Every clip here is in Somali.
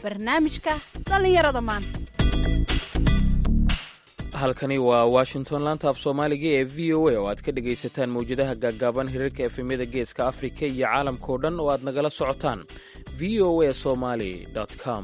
barnaamijka dhallinyarada maanta halkani waa washington laanta af soomaaliga ee v o a oo aad ka dhegaysataan mawjadaha gaaggaaban hirarka efemyada geeska afrika iyo caalamkao dhan oo aad nagala socotaan v o a somali com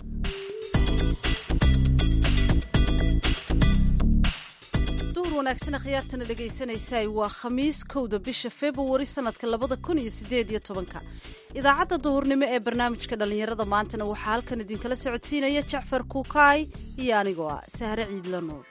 duhur wanaagsan khiyaartana dhegaysanaysaay waa khamiis kowda bisha februari sanadka labada kun iyo sideed iyo tobanka idaacadda duhurnimo ee barnaamijka dhallinyarada maantana waxaa halkan idinkala socodsiinaya jacfar kuukaay iyo anigoo ah sahre ciidla nuur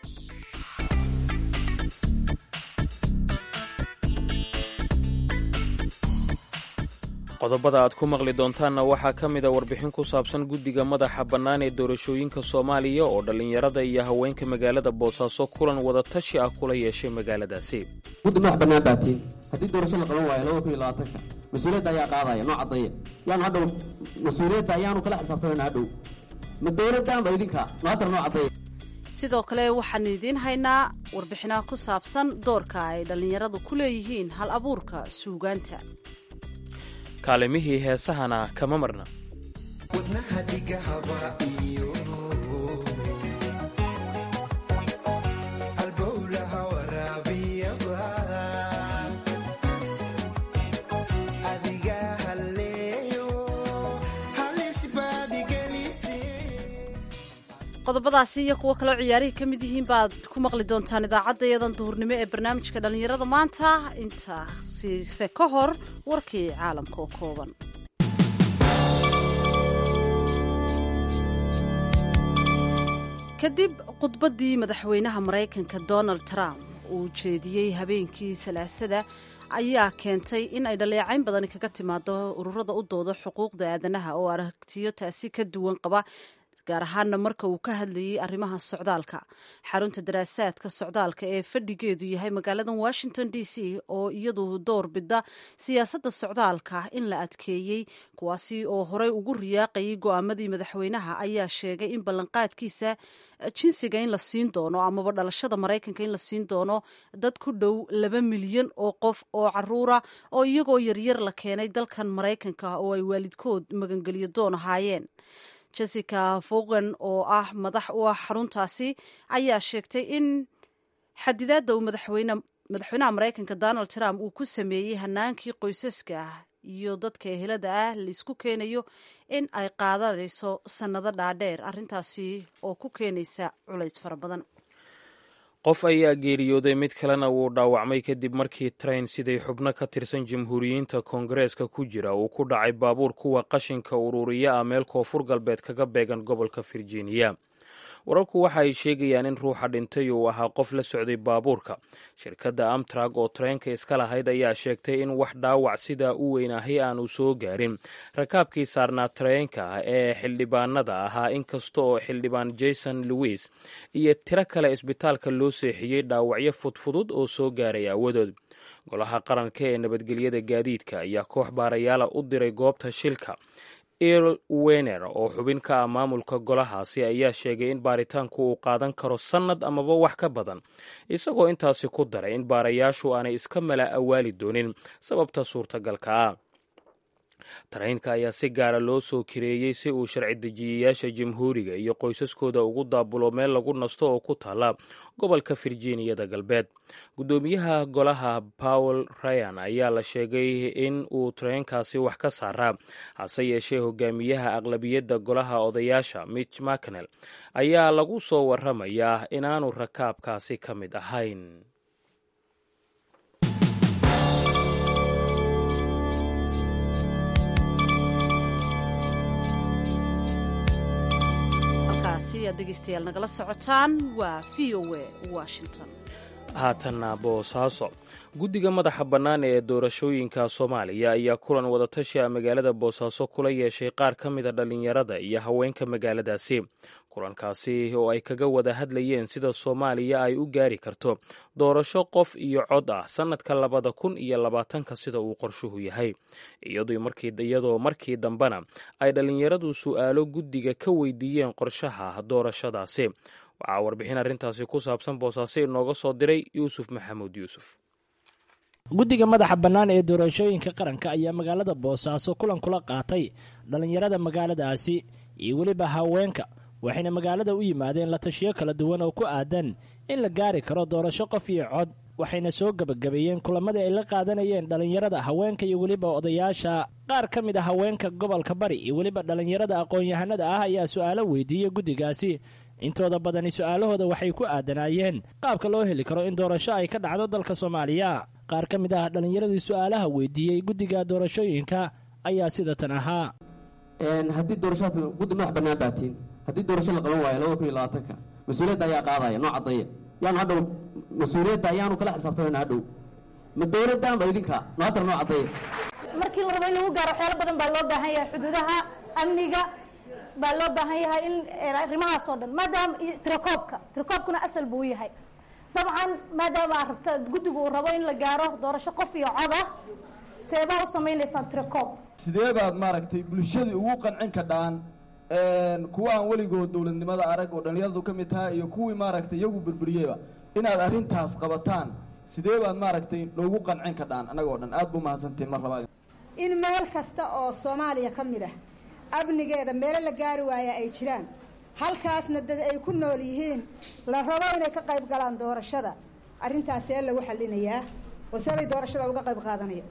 qodobada aad ku maqli doontaanna waxaa ka mid a warbixin ku saabsan guddiga madaxa bannaan ee doorashooyinka soomaaliya oo dhallinyarada iyo haweenka magaalada boosaaso kulan wada tashi ah kula yeeshay magaaladaasi guddi madax bannaan baatiin haddii doorasho la qaban waayo laba kun iyo labaatanka mas-uuliyadda ayaa qaadaya noo caddeeya yaanu hadhow mas-uuliyadda ayaanu kala xisaabtamayna hadhow ma dowladdaanba idinka no haddar noo caddeeya sidoo kale waxaanu idiin haynaa warbixinaha ku saabsan doorka ay dhallinyaradu ku leeyihiin hal abuurka suugaanta kaalimihii heesahana kama marna qodobadaasi iyo kuwo kaloo ciyaarihii ka mid yihiin baad ku maqli doontaan idaacadda iyadan duhurnimo ee barnaamijka dhallinyarada maanta intaasiise ka hor warkii caalamka oo kooban kadib khudbaddii madaxweynaha maraykanka donald trump uu jeediyey habeenkii salaasada ayaa keentay in ay dhaleecayn badani kaga timaado ururada u dooda xuquuqda aadanaha oo aragtiyo taasi ka duwan qaba gaar ahaana marka uu ka hadlayay arrimaha socdaalka xarunta daraasaadka socdaalka ee fadhigeedu yahay magaalada washington d c oo iyadu door bida siyaasadda socdaalka in la adkeeyey kuwaasi oo horey ugu riyaaqayay go'aamadii madaxweynaha ayaa sheegay in ballanqaadkiisa jinsiga in la siin doono amaba dhalashada maraykanka in la siin doono dad ku dhow laba milyan oo qof oo caruura oo iyagoo yaryar la keenay dalkan maraykanka oo ay waalidkood magangeliyo doon ahaayeen jessica fogan oo ah madax u ah xaruntaasi ayaa sheegtay in xadidaadda uu madaxweynaha maraykanka donald trump uu ku sameeyey hanaankii qoysaska iyo dadka ehelada ah laisku keenayo in ay qaadanayso sannado dhaadheer arrintaasi oo ku keenaysa culays fara badan qof ayaa geeriyooday mid kalena wuu dhaawacmay kadib markii train siday xubno ka tirsan jamhuuriyiinta koongareeska ku jira uu ku dhacay baabuur kuwa qashinka ururiya ah meel koonfur galbeed kaga beegan gobolka virginia wararku waxa ay sheegayaan in ruuxa dhintay uu ahaa qof la socday baabuurka shirkadda amtrak oo tareenka iska lahayd ayaa sheegtay in wax dhaawac sidaa u weynaahay aanu soo gaarin rakaabkii saarnaa tareenka ee xildhibaanada ahaa inkasta oo xildhibaan jason lewis iyo tiro kale isbitaalka loo seexiyey dhaawacyo fudfudud oo soo gaaray aawadood golaha qaranka ee nabadgelyada gaadiidka ayaa koox baarayaala u diray goobta shilka earl wener oo xubin ka ah maamulka golahaasi ayaa sheegay in baaritaanku uu qaadan karo sannad amaba wax ka badan isagoo intaasi ku daray in baarayaashu aanay iska mala awaali doonin sababta suurtagalka ah tareenka ayaa si gaara loo soo kireeyey si uu sharci dejiyayaasha jamhuuriga iyo qoysaskooda ugu daabulo meel lagu nasto oo ku taala gobolka virginiyada galbeed guddoomiyaha golaha powel ryan ayaa la sheegay in uu tareenkaasi wax ka saaraa hase yeeshee hogaamiyaha aqlabiyadda golaha odayaasha mitch mccnel ayaa lagu soo waramayaa inaanu rakaabkaasi ka mid ahayn degeystayaal nagala socotaan waa v o a washington haatanna boosaaso guddiga madaxa bannaan ee doorashooyinka soomaaliya ayaa kulan wadatashi a magaalada boosaaso kula yeeshay qaar ka mida dhallinyarada iyo haweenka magaaladaasi kulankaasi oo ay kaga wada hadlayeen sida soomaaliya ay u gaari karto doorasho qof iyo cod ah sannadka labada kun iyo labaatanka sida uu qorshuhu yahay iyadoo markii dambena ay dhallinyaradu su'aalo guddiga ka weydiiyeen qorshaha doorashadaasi waxaa warbixin arrintaasi ku saabsan boosaaso inooga soo diray yuusuf maxamuud yuusuf guddiga madaxa bannaan ee doorashooyinka qaranka ayaa magaalada boosaaso kulan kula qaatay dhallinyarada magaaladaasi iyo weliba haweenka waxayna magaalada u yimaadeen la tashiyo kala duwan oo ku aadan in la gaari karo doorasho qof iyo cod waxayna soo gebagabeeyeen kulamadii ay la qaadanayeen dhallinyarada haweenka iyo weliba odayaasha qaar ka mid a haweenka gobolka bari iyo weliba dhallinyarada aqoon-yahanada ah ayaa su'aalo weydiiyey guddigaasi intooda badani su'aalahooda waxay ku aadanaayeen qaabka loo heli karo in doorasho ay ka dhacdo dalka soomaaliya qaar ka mid ah dhallinyaradii su'aalaha weydiiyey guddiga doorashooyinka ayaa sida tan ahaa haddii doorashaad guddi madax bannaan baatiin haddii doorasho la qaban waayo laba kun iyo labaatanka mas-uuliyadda ayaa qaadaya noo caddeeya yaanu hadhow mas-uuliyadda ayaanu kala xisaabtamayna hadhow ma dowladdaanba idinka noo haddana noo caddeeya markii la rabo in lagu gaaro waxyaalo badan baa loo baahan yahay xuduudaha amniga baa loo baahan yahay in arrimahaas oo dhan maadaama tirakoobka tirakoobkuna asal buu yahay dabcan maadaama aad rabta guddigu uu rabo in la gaaro doorasho qof iyo cod ah seebaa u samaynaysaan tirakoob sidee baad maaragtay bulshadii ugu qancin kadhaan kuwa aan weligood dowladnimada arag oo dhallinyaradu ka mid tahay iyo kuwii maaragtay iyagu burburiyeyba inaad arrintaas qabataan sidee baad maaragtay noogu qancin kadhaan annagoo dhan aad buu mahadsantiin mar labaad in meel kasta oo soomaaliya ka mid ah amnigeeda meelo la gaari waaya ay jiraan halkaasna dad ay ku nool yihiin la rabo inay ka qayb galaan doorashada arrintaas see lagu xallinayaa waseebay doorashada uga qayb qaadanaya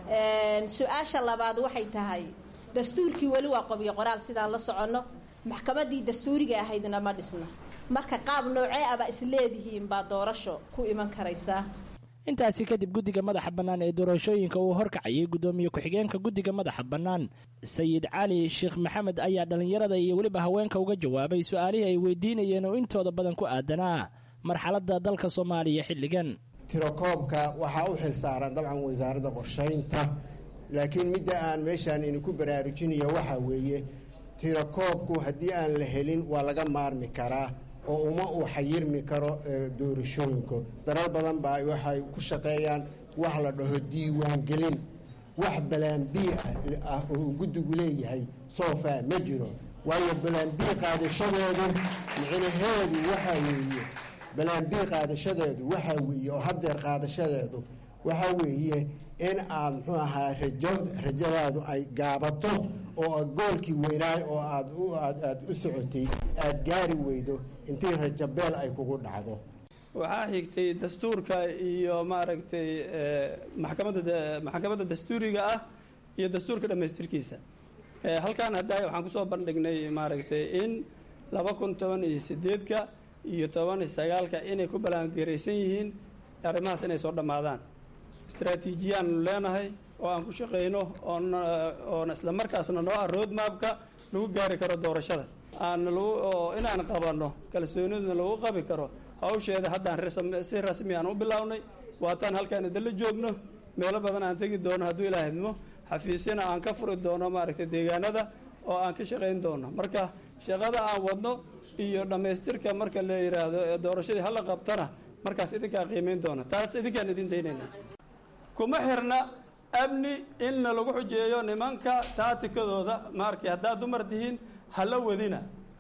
su-aasha labaad waxay tahay dastuurkii weli waa qobiyo qoraal sidaan la soconno maxkamaddii dastuuriga ahaydna ma dhisna marka qaab noocee aba isleedihiin baa doorasho ku iman karaysaa intaasi kadib guddiga madaxa bannaan ee doorashooyinka uu horkacayay guddoomiye ku-xigeenka guddiga madaxa bannaan sayid cali sheekh maxamed ayaa dhallinyarada iyo weliba haweenka uga jawaabay su-aalihii ay weydiinayeen oo intooda badan ku aadanaa marxaladda dalka soomaaliya xilligan tirakoobka waxaa u xil saaran dabcan wasaaradda qorshaynta laakiin midda aan meeshaan idinku baraarujinaya waxaa weeye tirakoobku haddii aan la helin waa laga maarmi karaa oo uma uu xayirmi karo doorashooyinku dalal badan baa waxay ku shaqeeyaan wax la dhaho diiwaangelin wax balaambii ah oo guddigu leeyahay soofaa ma jiro waayo balaambii qaadashadeedu micnaheedu waxaa weeye balaambii qaadashadeedu waxaa weeye oo haddeer qaadashadeedu waxaa weeye in aad muxuu ahaa rajo rajadaadu ay gaabato oo goolkii weynaay oo aad aad u socotay aad gaari weydo intii rajabeel ay kugu dhacdo waxaa xigtay dastuurka iyo maaragtay maxkamadda maxkamadda dastuuriga ah iyo dastuurka dhammaystirkiisa halkan hadda waxaan kusoo bandhignay maaragtay in laba kun toban iyo sideedka iyo toban iyo sagaalka inay ku ballaangaraysan yihiin arrimahaas inay soo dhammaadaan istraatiijiyaannu leenahay oo aan ku shaqayno oon oona isla markaasna noo ah road mapka lagu gaari karo doorashada aan lagu oo inaan qabanno kalsooniduna lagu qabi karo hawsheeda haddaan si rasmi aan u bilownay waataan halkaan idinla joogno meelo badan aan tegi doono hadduu ilaa hidmo xafiisyana aan ka furi doono maaragtay deegaanada oo aan ka shaqayn doono marka shaqada aan wadno iyo dhammaystirka marka la yidhaahdo ee doorashadii hala qabtana markaas idinkaa qiimayn doona taas idinkaan idin daynayna kuma xirna amni inna lagu xujeeyo nimanka taatikadooda maarkay haddaad dumar tihiin hala wadina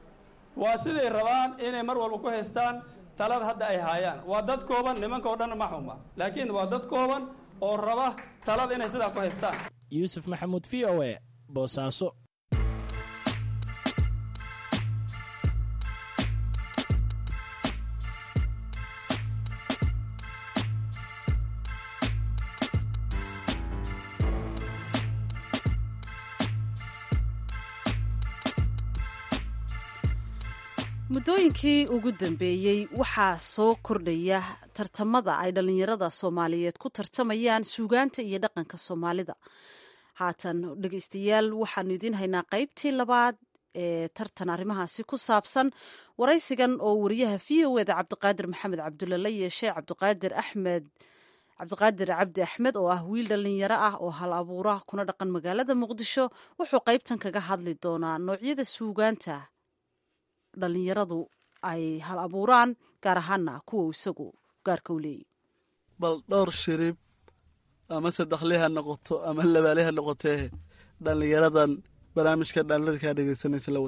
waa siday rabaan inay mar walba ku haystaan talada hadda ay haayaan waa dad kooban nimanka oo dhan ma xuma laakiin waa dad kooban oo raba talada inay sidaa ku haystaan yuusuf maxamuud v o e boosaaso muddooyinkii ugu dambeeyey waxaa soo kordhaya tartamada ay dhallinyarada soomaaliyeed ku tartamayaan suugaanta iyo dhaqanka soomaalida haatan dhegeystayaal waxaanu idiin haynaa qaybtii labaad ee tartan arrimahaasi ku saabsan waraysigan oo wariyaha v o eda cabdiqaadir maxamed cabdulle la yeeshay cabdiqaadir axmed cabdiqaadir cabdi axmed oo ah wiil dhallinyaro ah oo hal abuura kuna dhaqan magaalada muqdisho wuxuu qaybtan kaga hadli doonaa noocyada suugaanta dhallinyaradu ay hal abuuraan gaar ahaana kuwa isagu gaarka u leeyahy bal dhowr shirib ama saddexle ha noqoto ama labaale ha noqotee dhallinyaradan barnaamijka dhallinyarada kaa dhegeysanaysa la wada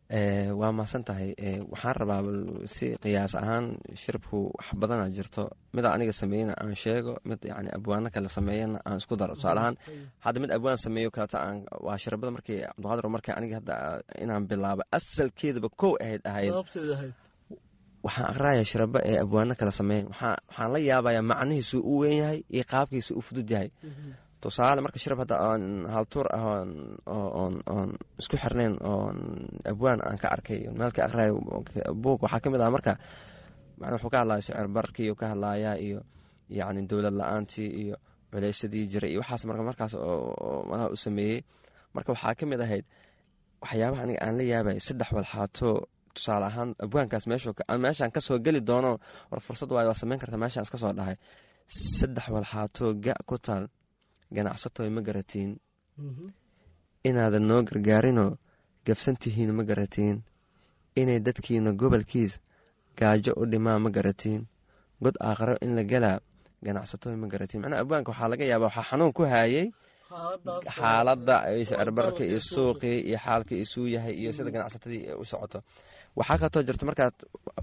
waa mahadsan tahay waxaan rabaa si qiyaas ahaan shirabku wax badana jirto mida aniga sameeyena aan sheego mid yani abwaano kale sameeyana aan isku daro tusaale ahaan hadda mid abwaan sameeyo kaleta aan waa shirabada markii cabdiqaadir markii aniga hadda inaan bilaabo asalkeedaba kow ahayd ahayd waxaan aqraya shiraba ee abwaano kale sameeyen waxaan la yaabaya macnihiisu u weyn yahay iyo qaabkiisu u fudud yahay tusaale marka shirab hadda aan haltuur ah oon isku xirnayn oon abwaan aan ka arkay meel ka aqrayo buug waxaa ka mid ah marka wuxuu ka hadlaya sicir barkii ka hadlayaa iyo yacni dowlad la-aantii iyo culeysadii jiray iyo waxaas marka markaas madaha u sameeyey marka waxaa ka mid ahayd waxyaabaha aniga aan la yaabay saddex walxaato tusaale ahaan abwaankaas meeshaan kasoo geli doono war fursad waay waa sameyn karta meeshaan iska soo dhahay saddex walxaato ga ku taal ganacsatoy ma garatiin inaadan noo gargaarinoo gabsantihiin ma garatiin inay dadkiina gobolkiis gaajo u dhimaa ma garatiin god aakharo in la gelaa ganacsatoy ma garatiin macnaa abwaanka waxaa laga yaabaa waxaa xanuun ku haayey xaaladda sicirbararka iyo suuqii iyo xaalka isuu yahay iyo sida ganacsatadii u socoto waxaa kaltoo jirta markaad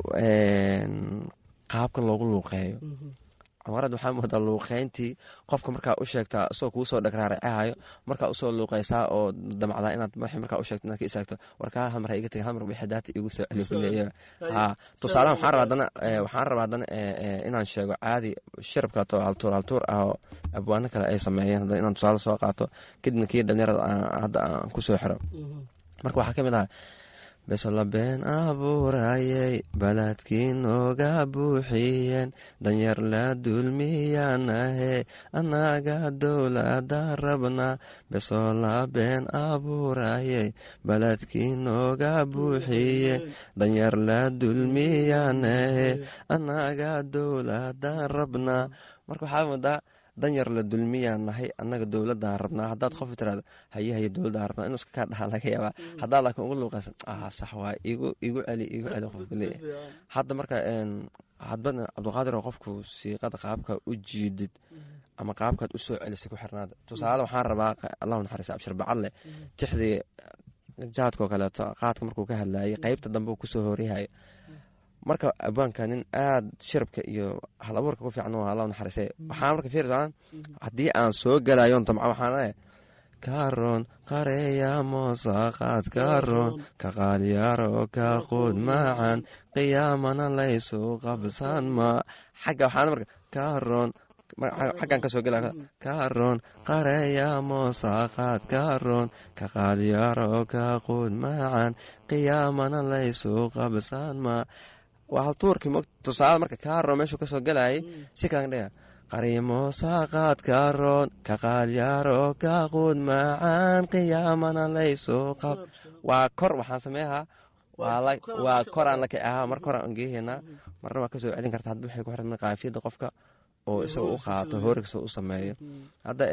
qaabkan loogu luuqeeyo camarad waxaa moodaa luuqeyntii qofka markaa u sheegtaa isagoo kuusoo dhagraaracahayo markaa usoo luuqeysaa oo damacdaa inaad markaa u sheegto inaad ka istaagto warkaa hal mar ha iga tegin hal mar wixii daata igu soo celi kuleeya ha tusaalahan waxaan rabaa haddana waxaan rabaa haddana inaan sheego caadi shirabka to haltuur haltuur ah oo abwaano kale ay sameeyeen haddana inaan tusaale soo qaato kadibna kii dhalinyarada hadda aan kusoo xiro marka waxaa ka mid ah besola been abuurayey baladkii nooga buuxiyeen danyar la dulmiyaanahe annaga dowlada rabnaa besola been abuurayey baladkii nooga buuxiyeen danyar la dulmiyaanahe annaga dowlada rabnaa marka waxaa moodaa danyar la dulmiyaan nahay annaga dowladaan rabnaa haddaad qof tiraado haye haye dowladaan rabnaa inuu iska kaa dhaha laga yaabaa haddaad laakiin ugu luuqaysan ah sax waay igu igu celi igu celi qofka leeyahay hadda marka hadbadna cabdiqaadir oo qofku siiqada qaabka u jiidid ama qaabkaad usoo celisay ku xirnaada tusaale waxaan rabaa allahu naxariista abshir bacadle tixdii jaadkoo kaleeto qaadka markuu ka hadlayay qeybta dambe uu kusoo horyahayo marka abwaanka nin aada shirabka iyo hal abuurka ku fiican alla naxariise waxaa marka fiirsaa haddii aan soo gelayon damca waxaan leeyahay karoon qareeya moosaqaad karoon ka qaalyaaro ka quud macan qiyaamana laysu qabsan ma xagga waxaan marka karoon xaggan kasoo gela karoon qareeya moosaqaad karoon ka qaalyaaro ka quud macan qiyaamana laysu qabsan ma waa haltuurkii tusaale marka kaaro meeshuu kasoo galayay si kalan dhega qariimo saaqaad kaaroon ka qaalyaaro ka quud macaan qiyaamana laysu qab waa kor waxaan sameeyaa waa koraan laka ahaa mar koraan geeheynaa marna waa kasoo celin karta hadba waxay ku xirta qaafiyadda qofka oo isaga u qaato hoorigsa u sameeyo hadda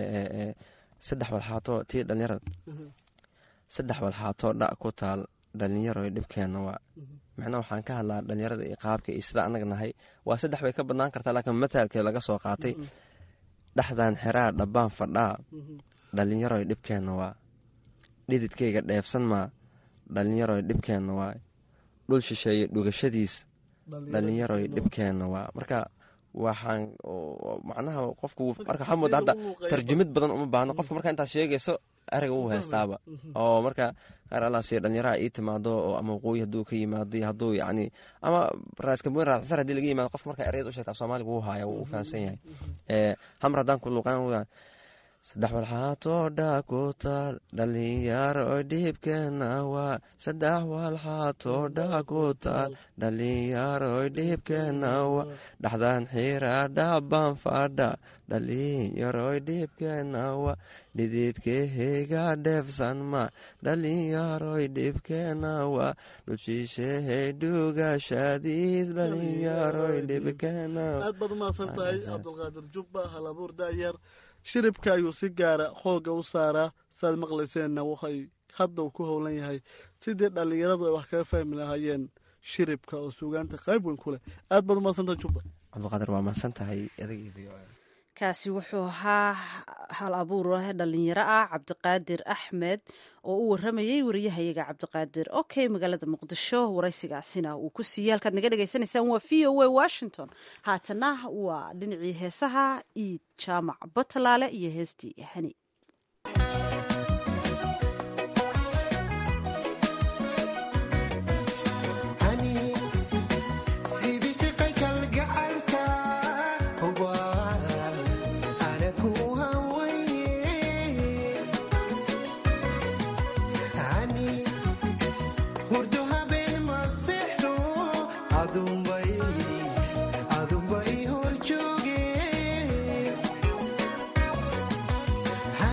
saddex walxaato tii dhalinyarada saddex walxaato dha ku taal dhalinyaro dhibkeenna waa macnaa waxaan ka hadlaa dhalinyarada iyo qaabka iyo sida anaga nahay waa saddex bay ka badnaan kartaa laakiin mataalkee laga soo qaatay dhexdan xeraa dhabbaan fadhaa dhalinyaroy dhibkeenna waa dhididkayga dheefsan maa dhalinyaroy dhibkeenna waa dhul shisheeye dhugashadiis dhalinyaroy dhibkeenna waa marka waxaan macnaha qofku marka waxaa mooda hadda tarjumid badan uma baahno qofka marka intaad sheegayso ereyga wuu haystaaba oo marka qaar allaas dhalinyaraha ii timaado oo ama waqooyi hadduu ka yimaado hadduu yacni ama raaskamoyn raasar haddii laga yimaado qofka marka ereyada u sheegta af soomaaliga wuu haaya wuu fahansan yahay hamar haddaan ku luuqan saddex walxaatoo dha ku taal dhalinyaro dhibkeena waa saddex walxaatoo dha ku taal dhalinyaro dhibkeena waa dhaxdan xira dhaban fadha dhalinyaro dhibkeena waa dhididkeheyga dheefsan ma dhalinyaroy dhibkeena waa dhulshiishehey dhugashadiis dhalinyaroy dhibkeena aad baad umahadsan tahay cabdulqaadir jubba halabuur daayar shiribka ayuu si gaara xooga u saaraa saaad maqlayseenna waxay hadda uu ku howlan yahay sidii dhallinyaradu ay wax kaga fahmi lahaayeen shiribka oo suugaanta qayb weyn ku leh aad baad umahadsantahay jubba cabdiqaadir waa mahadsan tahay kaasi wuxuu ahaa hal abuur dhalinyaro ah cabdiqaadir axmed oo u waramayey wariyahayaga cabdiqaadir okay magaalada muqdisho waraysigaasina uu ku siiyey halkaad naga dhegaysanaysaan waa v o a washington haatana waa dhinacii heesaha iid jaamac batalaale iyo heestii hani adunbay hor jooge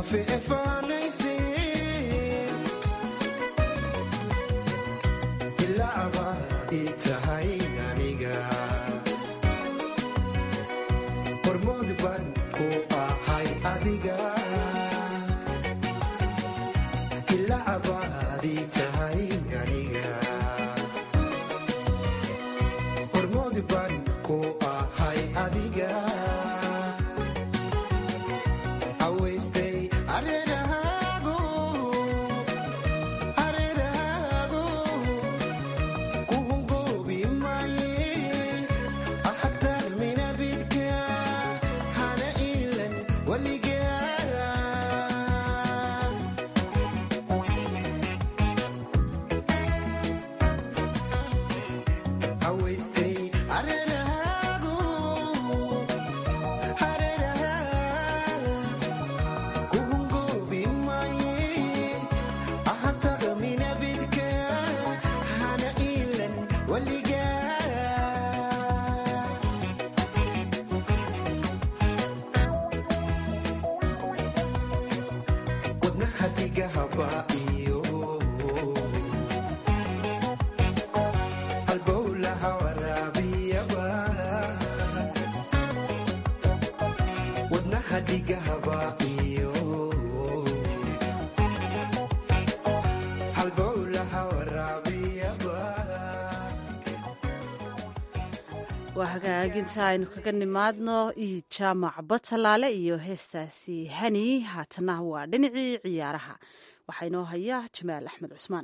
waa hagaaginta aynu kaga nimaadno iyo jaamac batalaale iyo heestaasi hani haatana waa dhinacii ciyaaraha waxaa inoo haya jamaal axmed cusmaan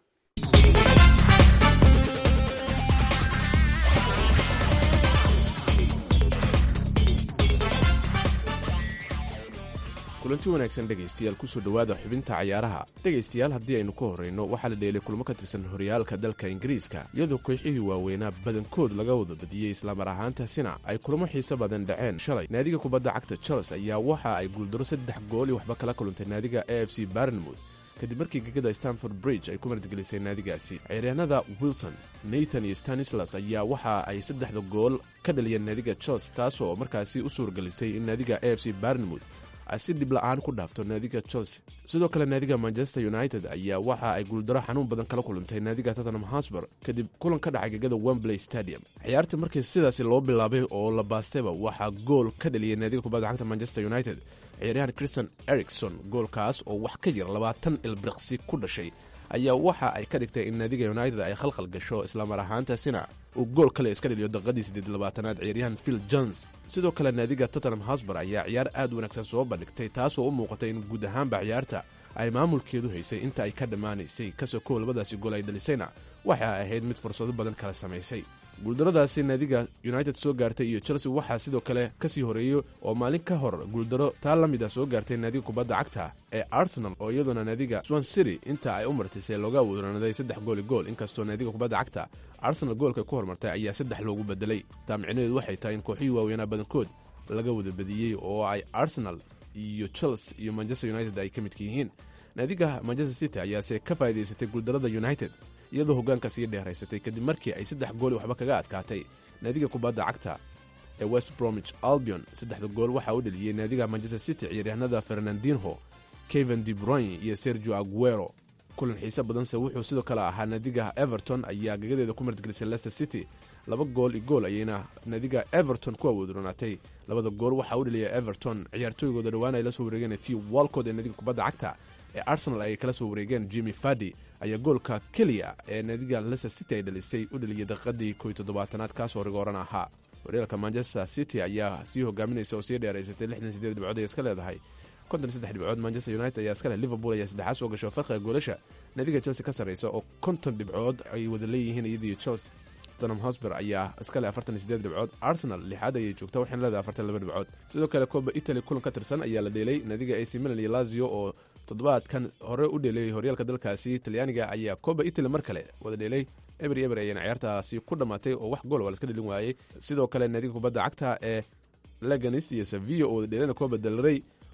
kulanti wanaagsan dhegaystayaal kusoo dhowaada xubinta cayaaraha dhegaystayaal haddii aynu ka horrayno waxaa la dheelay kulmo ka tirsan horyaalka dalka ingiriiska iyadoo kooxihii waaweynaa badankood laga wada badiyey islamar ahaantaasina ay kulamo xiiso badan dhaceen shalay naadiga kubadda cagta charles ayaa waxa ay guuldaro saddex gool iyo waxba kala kaluntay naadiga a f c barnmouth kadib markii gegada stanford bridge ay ku martgelisay naadigaasi ciyaaryahanada wilson nathan iyo stanislas ayaa waxa ay saddexda gool ka dhaliyeen naadiga charles taasoo markaasi u suurgelisay in naadiga a f c barnmouth ay si dhib la-aan ku dhaafto naadiga chelsea sidoo kale naadiga manchester united ayaa waxa ay guuldaro xanuun badan kala kulantay naadiga tottenham hosber kadib kulan ka dhacay gegada wembley stadium ciyaarta markii sidaasi loo bilaabay oo la baastayba waxaa gool ka dhaliyay naadiga kubadda cagta manchester united ciyaaryahan christian ericson goolkaas oo wax ka yar labaatan ilbriqsi ku dhashay ayaa waxa ay ka dhigtay in naadiga united ay khalkhal gasho islamar ahaantaasina uu gool kale iska dhaliyo daqiiqadii siddeed labaatanaad ciyaaryahan phil jones sidoo kale naadiga tottenham hosber ayaa ciyaar aad u wanaagsan soo bandhigtay taasoo u muuqatay in guud ahaanba ciyaarta ay maamulkeedu haysay inta ay ka dhammaanaysay kasoo kow labadaasi gool ay dhalisayna waxa ay ahayd mid fursado badan kala samaysay guuldaradaasi naadiga united soo gaartay iyo chelsea waxaa sidoo kale kasii horeeyey oo maalin ka hor guuldaro taa la mid a soo gaartay naadiga kubadda cagta ee arsenal oo iyaduna naadiga swan city inta ay u martisay looga wadanaday saddex gooli gool inkastoo naadiga kubadda cagta arsenal goolka ku hormartay ayaa saddex loogu bedelay taa micnaheedu waxay tahay in kooxihii waaweynaa badankood laga wada badiyey oo ay arsenal iyo chelsea iyo manchester united ay ka midka yihiin naadiga manchester city ayaase ka faa'idaysatay guuldarada united iyadoo hoggaanka sii dheeraysatay kadib markii ay saddex gooli waxba kaga adkaatay naadiga kubadda cagta ee west bromwich albion saddexda gool waxaa u dheliyey naadiga manchester city ciyaaryahanada fernandinho keven de bruyne iyo sergio aguero kulan xiise badanse wuxuu sidoo kale ahaa naadiga everton ayaa gagadeeda ku martgelisay leicester city laba gool iyo gool ayayna naadiga everton ku awoodronaatay labada gool waxaa u dheliyay everton ciyaartooygooda dhowaan ay la soo wareegeen t walcod ee naadiga kubadda cagta ee arsenal ay kala soo wareegeen jimmy fadi ayaa goolka keliya ee naadiga leicester city ay dhalisay u dheliyay daqiiqadii koy toddobaatanaad kaasoo rigooran ahaa horyaalka manchester city ayaa sii hogaaminaysa oo sii dheeraysatay lixdan sideed dhibcood ay iska leedahay konton saddex dhibcood manchester united ayaa iska leh liverpool ayaa saddexaad soo gasho farqiga goolasha naadiga chelsea ka sarraysa oo konton dhibcood ay wada leeyihiin iyadiyo chelsea tottenham hosber ayaa iska leh afartan sideed dhibcood arsenal lixaad ayay joogta waxayna leedahay afartan laba dhibcood sidoo kale koba italy kulan ka tirsan ayaa la dheelay naadiga ac milan iyo lazio oo toddobaadkan hore u dheelay horyaalka dalkaasi talyaaniga ayaa koba italy mar kale wada dheelay eber eber ayayna ciyaartaasi ku dhammaatay oo wax gool waa laska dhelin waayey sidoo kale naadiga kubadda cagta ee leganis iyo sevilla oo wada dheelana koba delrey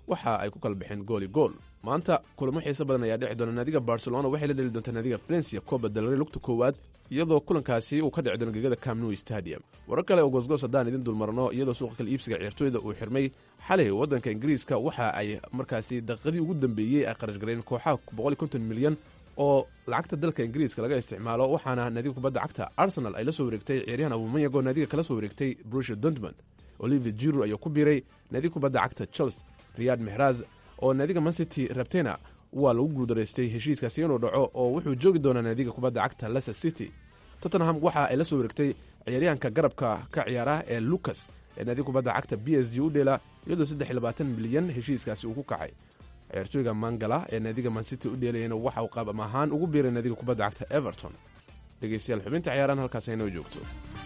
waxa ay ku kala baxeen gooli gool maanta kulamo xiiso badan ayaa dhici doona naadiga barcelona waxay la dheli doontaa naadiga valencia coba dalre lugta koowaad iyadoo kulankaasi uu ka dhici doono gegada camnew stadium warar kale oo goosgoos haddaan idin dulmarno iyadoo suuqa kala iibsiga ciyaartooyda uu xirmay xalay waddanka ingiriiska waxa ay markaasi daqiiqadii ugu dambeeyey ay kharash galeen kooxaha milyan oo lacagta dalka ingiriiska laga isticmaalo waxaana naadiga kubadda cagta arsenal ay la soo wareegtay ciyaaryahan abumayagoo naadiga kala soo wareegtay brusha dortmund olivier jirur ayaa ku biiray naadiga kubadda cagta chelsea riyad mehraz oo naadiga mancity rabtena waa lagu guuldaraystay heshiiskaasi inuu dhaco oo wuxuu joogi doonaa naadiga kubadda cagta leicester city tottenham waxa ay la soo wareegtay ciyaaryahanka garabka ka ciyaara ee lucas ee naadiga kubadda cagta b s g u dheela iyadoo milyan heshiiskaasi uu ku kacay ciyaartooyga mangala ee naadiga mancity u dheelayana waxa uu qaab ama ahaan ugu biiray naadiga kubadda cagta everton dhegeystayaal xubinta ciyaarahan halkaas aynoo joogto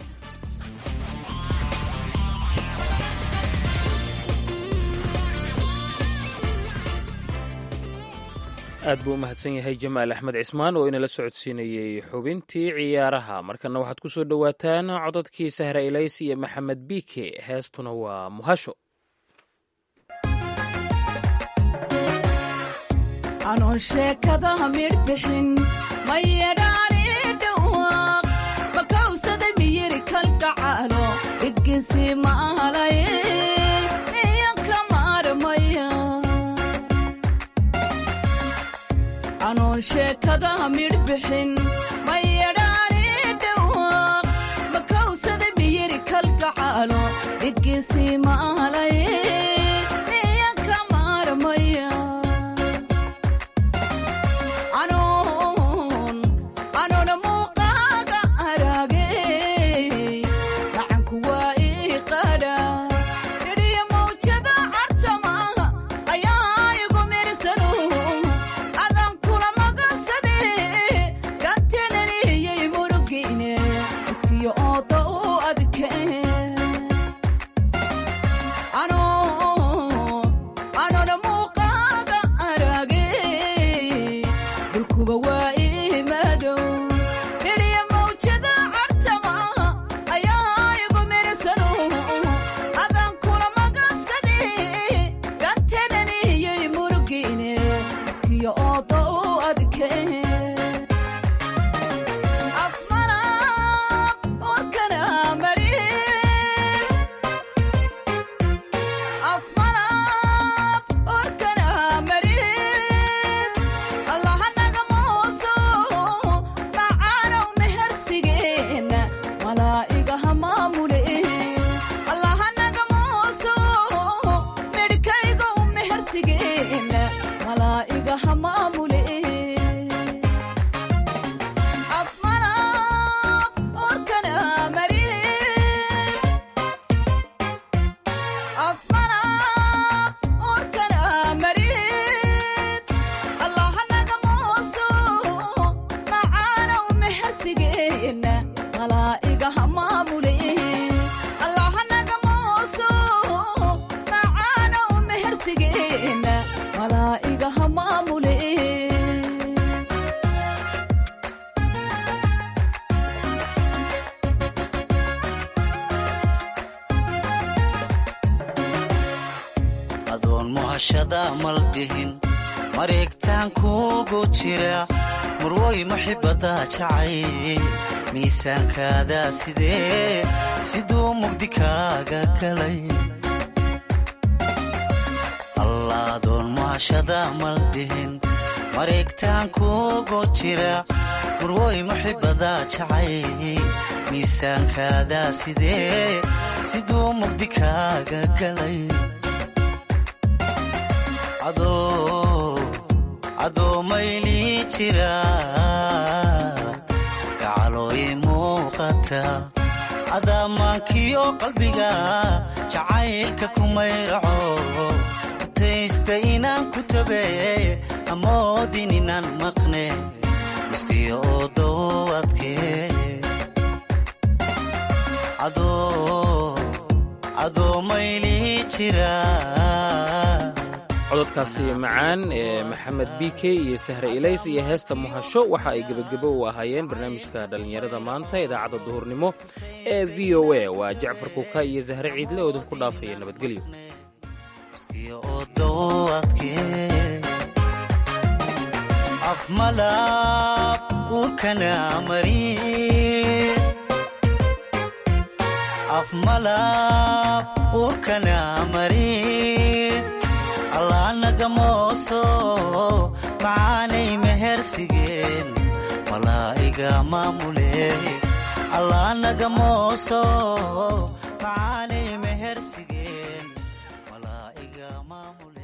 aad buu u mahadsan yahay jamaal axmed cismaan oo inala socodsiinayey xubintii ciyaaraha markana waxaad ku soo dhowaataan codadkii sahra ilays iyo maxamed biike heestuna waa muhasho anoon sheekadaha midhbixin ma yedhaani dhawaaq makawsada miyiri kalgacaalo dhigginsi ma ahalay miyanka maarmaya anoon sheekadaha midhbixin ma yedhaani dhawaaq makawsada miyiri kalgacaalo dhigginsi ma ahalay miyanka maarmaya anoona muuqaaga araagay gacanku waa ii qadha dhidhiya mawjada cartamaha ayaa igu mirsano adan kula magansade gantenaniyey murugine iskiyo ooda u adkee anoona muuqaaga araagay dulkuba waa ii madow dhidhiya mawjada cartamaha ayaa igu mirsano adan kula magansade gantenaniyey murugine iskiyo ooda u adkee afmalaq warkana marin afmalaq warkana marin allahanaga mooso macaanow mehersigeenna malaa'igaha maamule allahanaga mooso medhkaygow mehersigeenna malaa'igaha maamule afmalaq warkana marin afmalaq warkana marin allahanaga mooso macaanow mehersigeenna malaa'igaha maamule allahanaga mooso macaanow mehersigeenna malaa'igaha maamule adoon muhashada maldihin mareegtaan kuugu jira murwoy muxibada jacay miisaankaada sidee siduu mugdi kaaga galay alla adoon muhashada maldihin mareegtaan kuugu jira murwoy muxibada jacay miisaankaada sidee siduu mugdi kaaga galay cadoomayli jira gacalooy muuqata adaamaankiyo qalbiga jacaylka kumayraco utaysta inaan ku tabe amoodin inaan maqne muskiyo oo dowadkee cadoomayli jira cododkaasi macaan ee maxamed b k iyo sahre ilays iyo heesta muhasho waxa ay gebagebo u ahaayeen barnaamijka dhallinyarada maanta idaacadda duhurnimo ee v o a waa jacfar kuka iyo sahre ciidle oo idinku dhaafaya nabadgelyo iskiyo odowadkee afmalab urkana marin afmalab urkana marin allaanagamooso macaanay mehersigeen malaa'iga maamule allaanagamooso macaanay mehersigeen malaa'iga maamule